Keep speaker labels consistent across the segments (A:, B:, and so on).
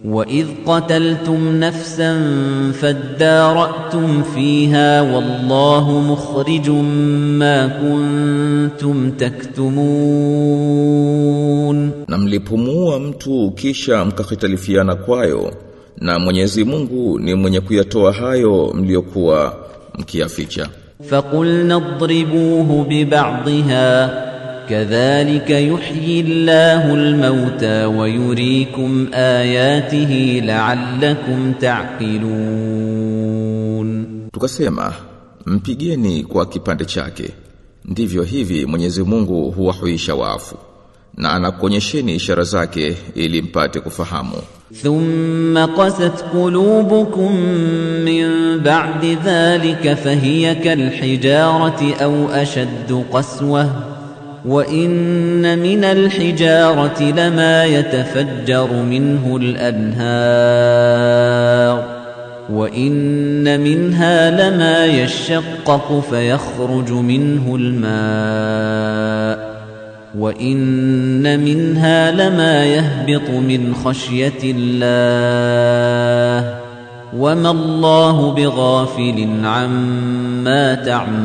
A: وإذ قتلتم نفسا فادارأتم فيها والله مخرج ما كنتم تكتمون
B: Na mlipumua mtu kisha mkahitalifiana kwayo na Mwenyezi Mungu ni mwenye kuyatoa hayo mliokuwa mkiyaficha.
A: فقلنا اضربوه ببعضها كذلك يحيي الله الموتى ويريكم آياته لعلكم تعقلون
B: Tukasema mpigeni kwa kipande chake. Ndivyo hivi Mwenyezi Mungu huwahuisha wafu na anakuonyesheni ishara zake ili mpate kufahamu.
A: ثم قست قلوبكم من بعد ذلك فهي كالحجارة أو أشد قسوة وإن من الحجارة لما يتفجر منه الأنهار وإن منها لما يشقق فيخرج منه الماء وإن منها لما يهبط من خشية الله وما الله بغافل عما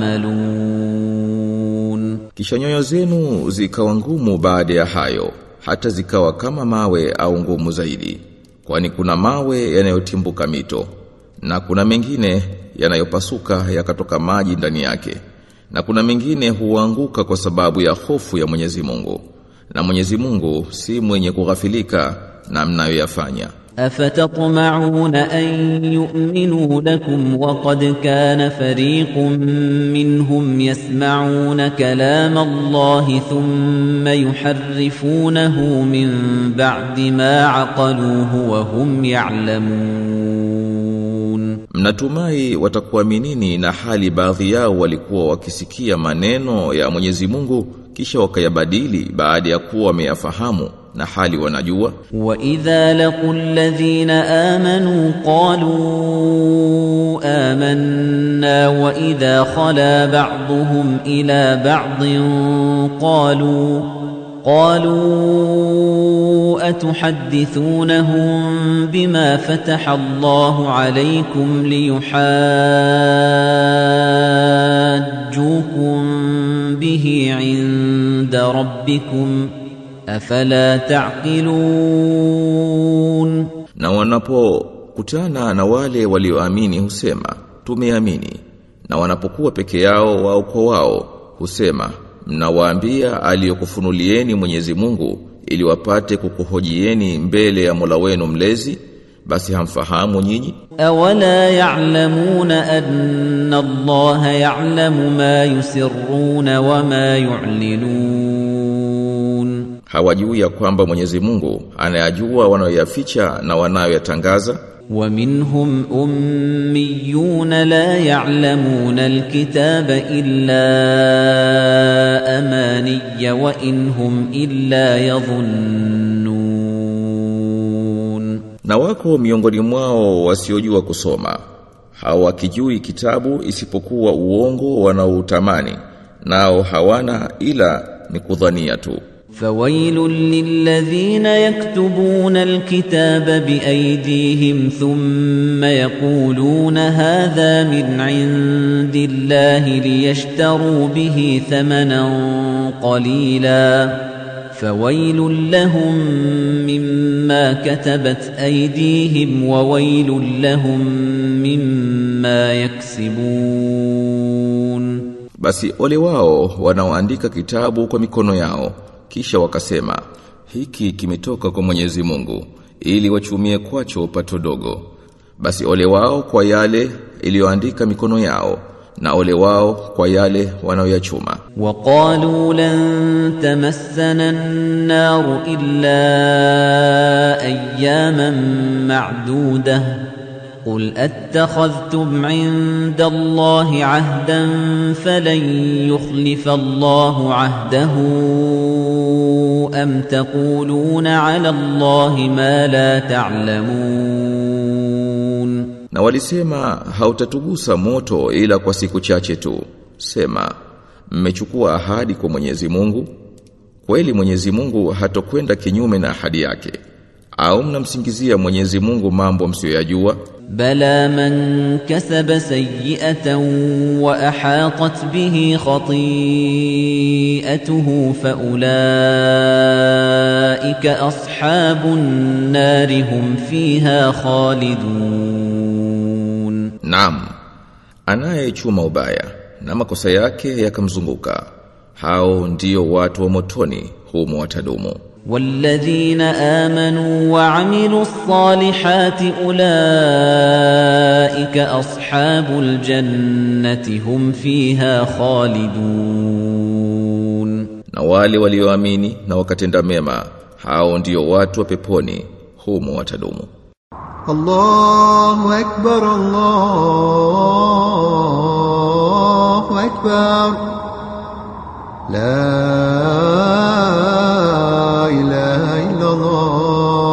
A: تعملون
B: Kisha nyoyo zenu zikawa ngumu baada ya hayo, hata zikawa kama mawe au ngumu zaidi. Kwani kuna mawe yanayotimbuka mito, na kuna mengine yanayopasuka yakatoka maji ndani yake. Na kuna mengine huanguka kwa sababu ya hofu ya Mwenyezi Mungu. Na Mwenyezi Mungu si mwenye kughafilika na mnayoyafanya.
A: أفتطمعون أن يؤمنوا لكم وقد كان فريق منهم يسمعون كلام الله ثم يحرفونه من بعد ما عقلوه وهم يعلمون
B: Mnatumai watakuaminini na hali baadhi yao walikuwa wakisikia maneno ya Mwenyezi Mungu kisha wakayabadili baada ya kuwa wameyafahamu na hali wanajua
A: وَإِذَا لَقُوا الَّذِينَ آمَنُوا قَالُوا آمَنَّا وَإِذَا خَلَا بَعْضُهُمْ إِلَى بَعْضٍ قَالُوا قَالُوا أَتُحَدِّثُونَهُم بِمَا فَتَحَ اللَّهُ عَلَيْكُمْ لِيُحَاجُّوكُم بِهِ عِندَ رَبِّكُمْ ۚ afala taqilun
B: na wanapokutana na wale walioamini husema tumeamini na wanapokuwa peke yao wao kwa wao husema mnawaambia aliyokufunulieni Mwenyezi Mungu ili wapate kukuhojieni mbele ya Mola wenu mlezi basi hamfahamu nyinyi
A: awala ya'lamuna anna allaha ya'lamu ma yusirruna wa ma yu'linun
B: hawajui ya kwamba Mwenyezi Mungu anayajua wanayoyaficha na wanayoyatangaza
A: ومنهم أميون لا يعلمون الكتاب إلا أماني وإن هم إلا يظنون
B: na wako miongoni mwao wasiojua kusoma hawakijui kitabu isipokuwa uongo wanaoutamani nao hawana ila ni kudhania tu
A: فويل للذين يكتبون الكتاب بأيديهم ثم يقولون هذا من عند الله ليشتروا به ثمنا قليلا فويل لهم مما كتبت أيديهم وويل لهم مما يكسبون
B: basi ole wao wanaoandika kitabu kwa mikono yao kisha wakasema hiki kimetoka kwa Mwenyezi Mungu ili wachumie kwacho pato dogo basi ole wao kwa yale iliyoandika mikono yao na ole wao kwa yale wanaoyachuma
A: وقالوا لن تمسنا النار إلا أياما معدودة قل أتخذتم عند الله عهدا فلن يخلف الله عهده أم تقولون على الله ما لا تعلمون
B: na walisema hautatugusa moto ila kwa siku chache tu sema mmechukua ahadi kwa Mwenyezi Mungu kweli Mwenyezi Mungu hatokwenda kinyume na ahadi yake au mnamsingizia Mwenyezi Mungu mambo msiyoyajua
A: بلى من كسب سيئة وأحاطت به خطيئته فأولئك أصحاب النار هم فيها خالدون
B: Naam anayechuma ubaya na makosa yake yakamzunguka hao ndio watu wa motoni humo watadumu
A: والذين آمنوا وعملوا الصالحات أولئك أصحاب الجنة هم فيها خالدون
B: na wale walioamini na wakatenda mema hao ndio watu wa peponi humo watadumu
C: الله أكبر الله أكبر لا إله إلا الله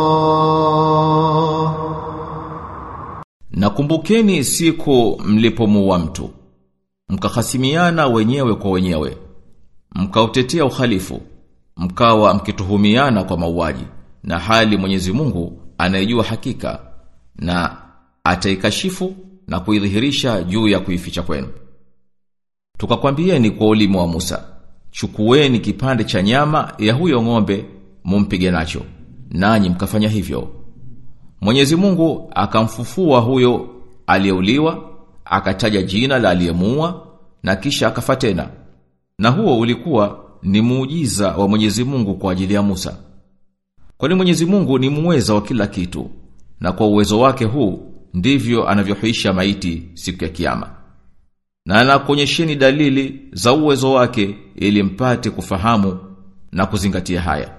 B: Nakumbukeni siku mlipomuua mtu mkahasimiana wenyewe kwa wenyewe mkautetea uhalifu mkawa mkituhumiana kwa mauaji na hali Mwenyezi Mungu anayejua hakika na ataikashifu na kuidhihirisha juu ya kuificha kwenu Tukakwambieni kwa ulimi wa Musa chukueni kipande cha nyama ya huyo ng'ombe mumpige nacho nanyi mkafanya hivyo Mwenyezi Mungu akamfufua huyo aliyeuliwa, akataja jina la aliyemuua na kisha akafa tena. Na huo ulikuwa ni muujiza wa Mwenyezi Mungu kwa ajili ya Musa. Kwani Mwenyezi Mungu ni muweza wa kila kitu, na kwa uwezo wake huu ndivyo anavyohuisha maiti siku ya kiyama. Na anakuonyesheni dalili za uwezo wake ili mpate kufahamu na kuzingatia haya.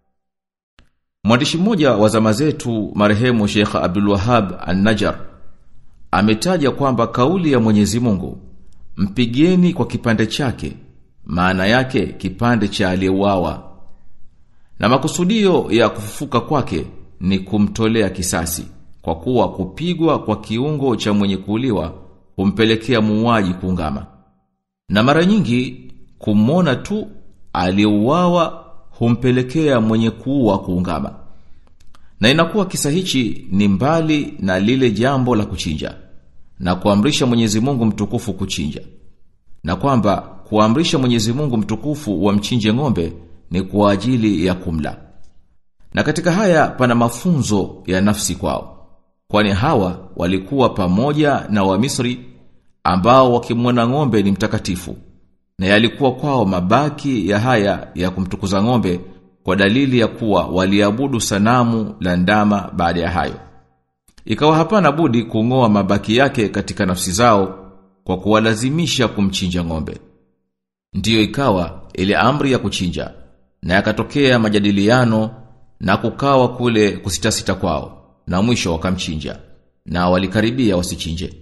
B: Mwandishi mmoja wa zama zetu marehemu Sheikh Abdul Wahhab An-Najjar ametaja kwamba kauli ya Mwenyezi Mungu mpigeni kwa kipande chake maana yake kipande cha aliyeuawa na makusudio ya kufufuka kwake ni kumtolea kisasi kwa kuwa kupigwa kwa kiungo cha mwenye kuuliwa humpelekea muuaji kuungama na mara nyingi kumwona tu aliyeuawa humpelekea mwenye kuua kuungama. Na inakuwa kisa hichi ni mbali na lile jambo la kuchinja na kuamrisha Mwenyezi Mungu mtukufu kuchinja. Na kwamba kuamrisha Mwenyezi Mungu mtukufu wamchinje ng'ombe ni kwa ajili ya kumla. Na katika haya pana mafunzo ya nafsi kwao. Kwani hawa walikuwa pamoja na Wamisri ambao wakimwona ng'ombe ni mtakatifu na yalikuwa kwao mabaki ya haya ya kumtukuza ng'ombe kwa dalili ya kuwa waliabudu sanamu la ndama baada ya hayo. Ikawa hapana budi kung'oa mabaki yake katika nafsi zao kwa kuwalazimisha kumchinja ng'ombe. Ndiyo ikawa ile amri ya kuchinja na yakatokea majadiliano na kukawa kule kusitasita kwao na mwisho wakamchinja na walikaribia wasichinje.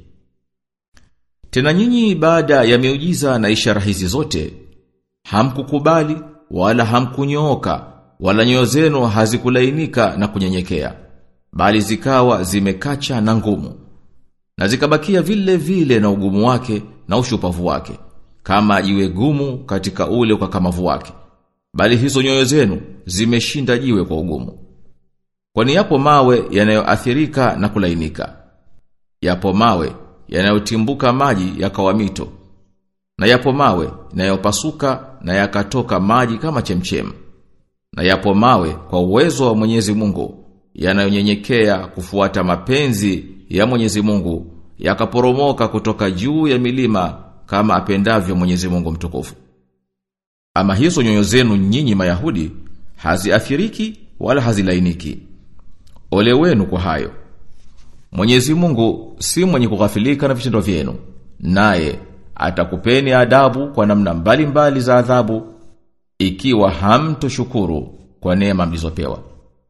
B: Tena nyinyi baada ya miujiza na ishara hizi zote hamkukubali wala hamkunyooka wala nyoyo zenu hazikulainika na kunyenyekea bali zikawa zimekacha na ngumu na zikabakia vile vile na ugumu wake na ushupavu wake kama jiwe gumu katika ule ukakamavu wake bali hizo nyoyo zenu zimeshinda jiwe kwa ugumu kwani yapo mawe yanayoathirika na kulainika yapo mawe yanayotimbuka maji yakawa mito na yapo mawe yanayopasuka na yakatoka maji kama chemchem na yapo mawe kwa uwezo wa Mwenyezi Mungu yanayonyenyekea kufuata mapenzi ya Mwenyezi Mungu yakaporomoka kutoka juu ya milima kama apendavyo Mwenyezi Mungu mtukufu ama hizo nyoyo zenu nyinyi Mayahudi haziathiriki wala hazilainiki ole wenu kwa hayo Mwenyezi Mungu si mwenye kughafilika na vitendo vyenu naye atakupeni adabu kwa namna mbalimbali mbali za adhabu ikiwa hamtoshukuru kwa neema mlizopewa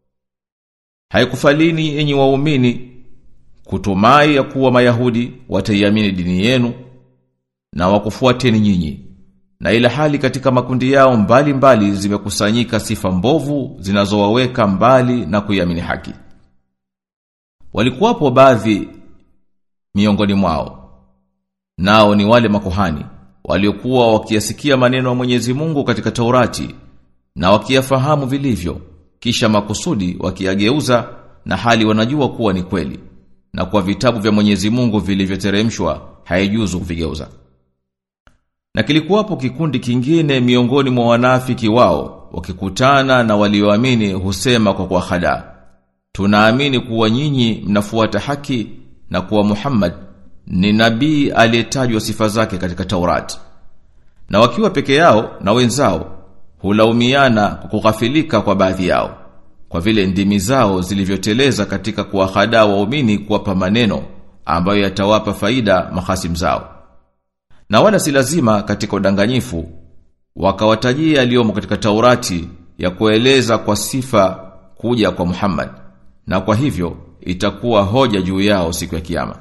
B: Haikufalini enyi waumini kutumai ya kuwa Mayahudi wataiamini dini yenu na wakufuateni nyinyi na ila hali katika makundi yao mbalimbali mbali zimekusanyika sifa mbovu zinazowaweka mbali na kuiamini haki Walikuwapo baadhi miongoni mwao nao ni wale makuhani waliokuwa wakiyasikia maneno ya Mwenyezi Mungu katika Taurati na wakiyafahamu vilivyo kisha makusudi wakiageuza na hali wanajua kuwa ni kweli na kwa vitabu vya Mwenyezi Mungu vilivyoteremshwa haijuzu kuvigeuza. Na kilikuwapo kikundi kingine miongoni mwa wanafiki wao wakikutana na walioamini husema kwa kwa hada Tunaamini kuwa nyinyi mnafuata haki na kuwa Muhammad ni nabii aliyetajwa sifa zake katika Taurati. Na wakiwa peke yao na wenzao hulaumiana kwa kughafilika kwa baadhi yao kwa vile ndimi zao zilivyoteleza katika kuwahadaa waumini kuwapa maneno ambayo yatawapa faida mahasim zao. Na wala si lazima katika udanganyifu wakawatajia aliyomo katika Taurati ya kueleza kwa sifa kuja kwa Muhammad na kwa hivyo itakuwa hoja juu yao siku ya kiyama.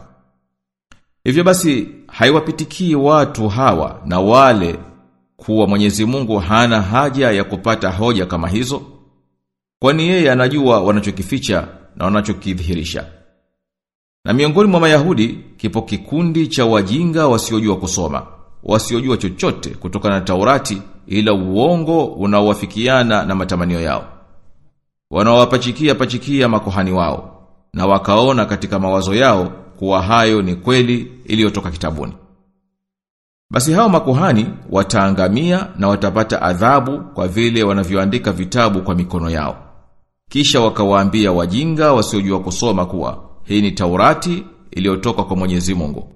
B: Hivyo basi haiwapitikii watu hawa na wale kuwa Mwenyezi Mungu hana haja ya kupata hoja kama hizo kwani yeye anajua wanachokificha na wanachokidhihirisha. Na miongoni mwa Mayahudi kipo kikundi cha wajinga wasiojua kusoma, wasiojua chochote kutokana na Taurati ila uongo unaowafikiana na matamanio yao. Wanawapachikia pachikia makuhani wao na wakaona katika mawazo yao kuwa hayo ni kweli iliyotoka kitabuni. Basi hao makuhani wataangamia na watapata adhabu kwa vile wanavyoandika vitabu kwa mikono yao. Kisha wakawaambia wajinga wasiojua kusoma kuwa hii ni Taurati iliyotoka kwa Mwenyezi Mungu.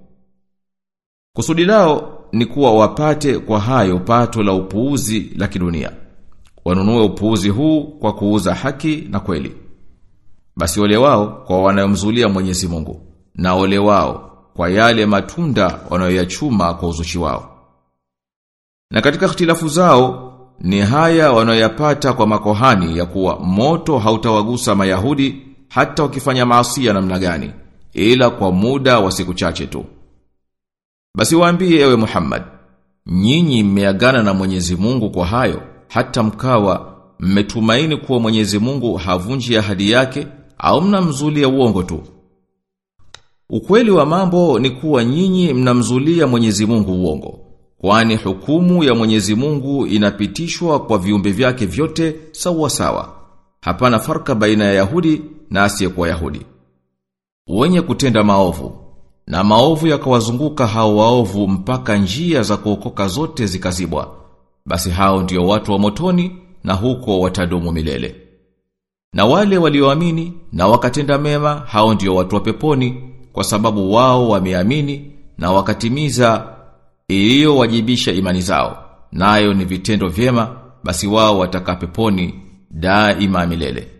B: Kusudi lao ni kuwa wapate kwa hayo pato la upuuzi la kidunia. Wanunue upuuzi huu kwa kuuza haki na kweli. Basi ole wao kwa wanayomzulia Mwenyezi Mungu na ole wao kwa yale matunda wanayoyachuma kwa uzushi wao. Na katika ikhtilafu zao ni haya wanayoyapata kwa makohani ya kuwa moto hautawagusa Mayahudi hata wakifanya maasi namna gani ila kwa muda wa siku chache tu. Basi waambie ewe Muhammad, nyinyi mmeagana na Mwenyezi Mungu kwa hayo hata mkawa mmetumaini kuwa Mwenyezi Mungu havunji ahadi yake au mnamzulia uongo tu. Ukweli wa mambo ni kuwa nyinyi mnamzulia Mwenyezi Mungu uongo. Kwani hukumu ya Mwenyezi Mungu inapitishwa kwa viumbe vyake vyote sawa sawa. Hapana farka baina ya Yahudi na asiyekuwa Yahudi. Wenye kutenda maovu na maovu yakawazunguka hao waovu mpaka njia za kuokoka zote zikazibwa. Basi hao ndio watu wa motoni na huko watadumu milele. Na wale walioamini na wakatenda mema hao ndio watu wa peponi kwa sababu wao wameamini na wakatimiza iliyowajibisha imani zao nayo ni vitendo vyema basi wao watakaa peponi daima milele